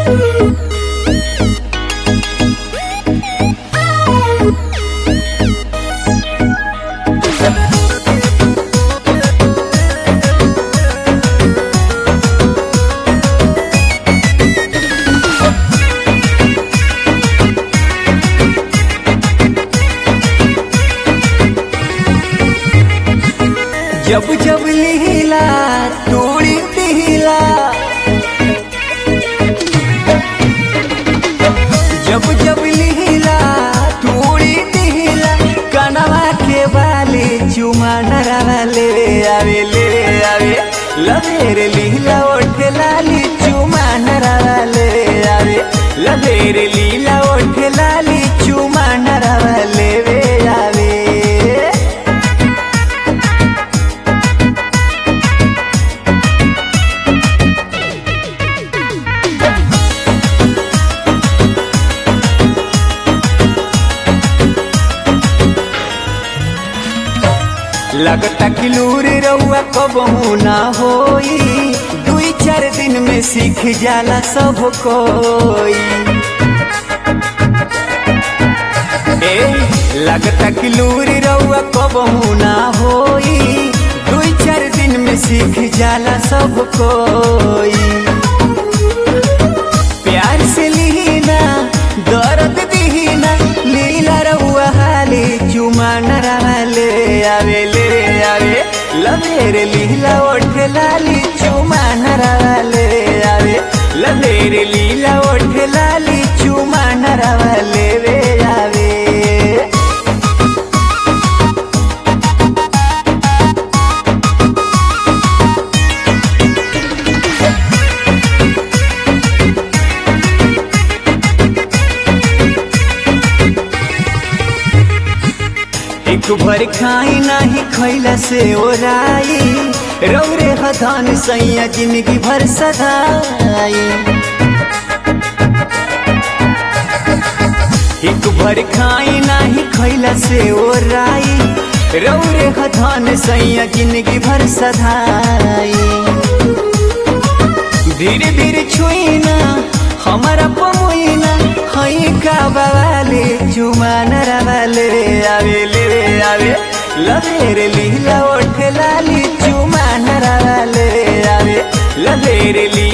जब जब लीला तोड़ी दिला जब जब लीला तोड़ी दिला कनवा के बाले चुमा नरवा ले आवे ले आवे लवेर लीला ओठे लाली चुमा नरवा ले आवे लवेर लीला ओठे लाली चुमा नरवा लेवे आवे लगता कि लूर रउआ कबहू ना होई दुई चार दिन में सीख जाला सब कोई ए लगता कि लूर रउआ कबहू ना होई दुई चार दिन में सीख जाला सब कोई प्यार से लीना दर्द दीना लीला रहुआ हाली चुमा नरवा ले आवे ले आवे लवेर लीला ओठे लाली चुमा नरवा ले आवे लवेर लीला ओठे लाली चुमा नरवा लेवे आवे एक भर खाई नाही खैला से ओराई रौरे हथान सैया जिंदगी भर सदाई एक भर खाई नाही खैला से ओराई रौरे हथान सैया जिंदगी भर सदाई धीरे धीरे छुईना हमारा पमुईना हई का बवाले चुमान रवाले आवे ले आवे लवेर लीला ओठे लाली चुमान रवाले आवे लवेर ली